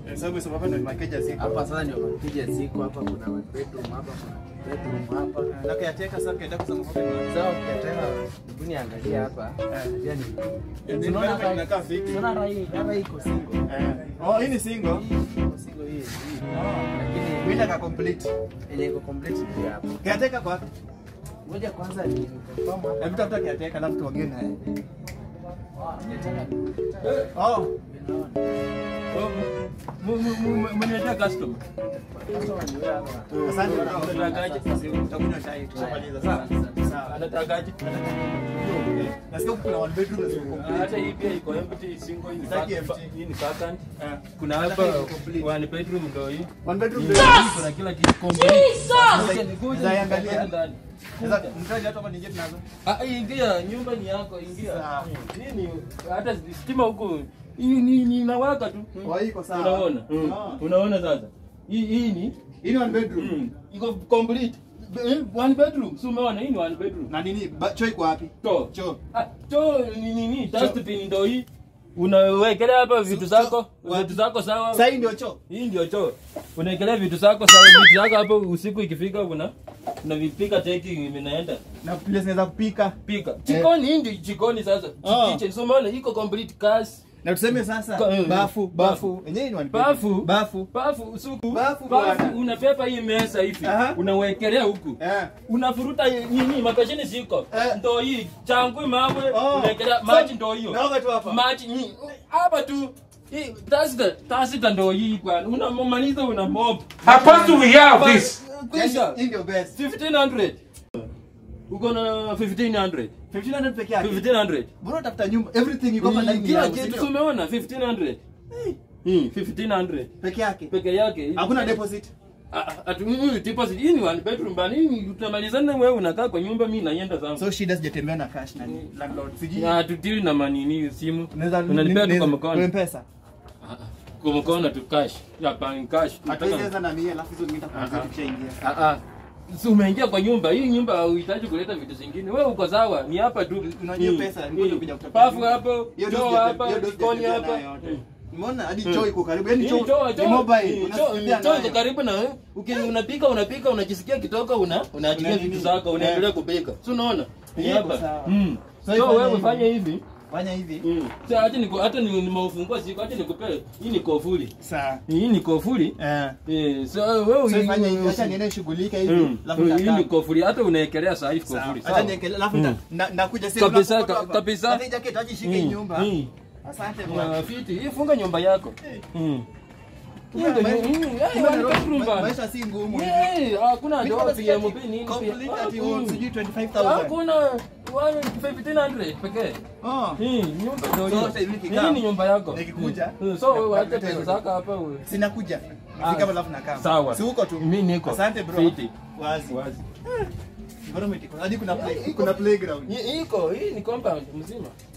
Eh, sababu sababu hapa ndio makeja ziko. Hapa sasa ndio makuja ziko hapa, kuna one bedroom hapa, kuna bedroom hapa. Na kiateka sasa kiateka kusema kwa nini? Sawa, ukiataka hebu niangalia hapa. Eh. Pia ni Ndio Unaona hapa hapa- inakaa fiti. unaona hapa hii hapa hii iko single. Eh. Oh, hii ni single. Hii iko single hii. hii. Lakini Bila ka complete. yenye iko complete ndio hapa. Kiateka kwa wapi? Ngoja kwanza ni confirm hapa. Hebu tafuta kiateka alafu tuongee naye. Kiataka Oh. Mniletea customer. customer ni wewe hapa. Asante Unatakaje? Tutakunywa chai tukimaliza. Sawa. Sawa. Anatakaje? Eh, Nasikia huku kuna one bedroom na ziko complete. Hata hii pia iko empty single hii ni Sitaki vac- empty. hii ni vacant. Eh. Kuna Nataka hapa iko complete. one bedroom ndio hii. One bedroom Hii ndio. Kuna kila kitu complete. Kuja, kuja, Zaiangalia. kuja ndani. Sasa mtaji hata kama nije tunazo. Ah, ingia, nyumba ni yako, ingia. Sawa. Nini? Hata stima huko hii ni ni inawaka tu. Kwa hiyo iko sawa. Unaona? Mm. Ah. Unaona sasa? Hii hii ni Hii ni one bedroom. mm, iko complete. Eh, One bedroom. Si umeona hii ni one bedroom. Na nini? Ba- Choo iko wapi? Choo. Choo. Ah, choo ni nini? Dustbin ndio hii. Unawekelea hapa vitu zako, wapi? vitu zako sawa. Sasa hii ndio choo. Hii ndio choo. Unawekelea vitu zako sawa, vitu zako hapo usiku ikifika una unavipika teki vinaenda. Na place naweza kupika. Pika. Jikoni hii ndio jikoni sasa. Ah. Kitchen. So umeona iko complete gas. Na tuseme sasa Ka- eh, bafu, bafu. Yenyewe ni one bedroom. Bafu. Bafu. Bafu suku. Bafu bwana. unapepa hii mesa hivi. Aha. Unawekelea huku. Eh. Unafuruta nini makashini ziko. Eh. Ndo hii changu mawe Oh. unawekelea So, maji ndo hiyo. Naoga tu hapa. maji ni hapa tu Hii, tasita tasita ndo hii bwana unamaliza una mob How far do we have this? kwisha Yaani, Hii ndio best. 1500 uko na 1500 1500 peke yake. 1500 Bora tafuta nyumba. Everything iko hapa ndani kila yangu, si kitu ndio? si umeona 1500 Hmm, 1500 Peke yake. peke yake Hakuna deposit. Ah, ah, atu mm, deposit hii ni one bedroom bana hii tutamalizana wewe unakaa kwa nyumba mimi naenda zangu So shida sijatembea na cash na ni landlord. Sijui. na tutili na manini simu Unaweza unanipea tu kwa Kwa mkono M-Pesa. Ah, ah, kwa mkono tu cash ya bank cash Hatuwezi Nataka- anza na mia alafu hizo zingine tutakuanzia Aha. tukishaingia. Ah, ah. Si umeingia kwa nyumba hii nyumba hauhitaji kuleta vitu zingine wewe uko sawa ni hapa tu Unajua Hii, pesa, hii. ngoja kuja kutafuta pafu nyumba. hapo Hiyo choo dosi hapa hiyo dosi jikoni hapa. hapa Umeona hadi choo iko karibu. Yaani Hii choo choo- ni choo- mobile. hii Unasaidia choo- choo iko nayo. karibu na wewe Uki- unapika unapika unajisikia kitoka una unaachilia Una vitu nini? zako unaendelea Eh. kupika si unaona ni Iko hapa sawa. Mm. So so ifanye wewe hivi. fanya hivi Fanya hivi. Mm. Sasa hata niko hata ni- nimeufungua siku hata nikupee hii ni kofuli Sawa. hii ni kofuli Eh. eh so wewe So ifanye hivi. Acha niende shughulika hivi. Mm. Alafu Hii nitakaa. ni kofuli hata unaekelea saa hii Sawa. kofuli Acha sawa niekele alafu Mm. nita- na- nakuja sasa. Kabisa, unapotoka ka- hapa. kabisa. Hata hii jacket aje shike hii Mm. nyumba. Mm. Asante bwana. Ya, fiti hii funga nyumba yako Eh. Mm. Hii Kumbe ndio maisha- nyu- mm, eh, kumbe one Nairobi, bedroom ma- bana. Maisha si ngumu hivi. Eh, hakuna Mimi ndio kama PMP sikia nini complete pia. ati Ah, oh, mm. sijui 25,000. Hakuna one 1500 pekee. Oh. Hii nyumba ndio So, hiyo. sasa hivi nikikaa, Hii ni nyumba yako. nikikuja, Mm, So wewe acha nakuletea pesa hiyo. zako hapa wewe. Sinakuja. Ah, Nifika alafu nakaa. sawa. Si uko tu. Mimi niko. Asante bro. Fiti. Wazi. Wazi. Environment iko. Hadi kuna play, Iko. kuna playground. Hii iko, hii ni compound mzima.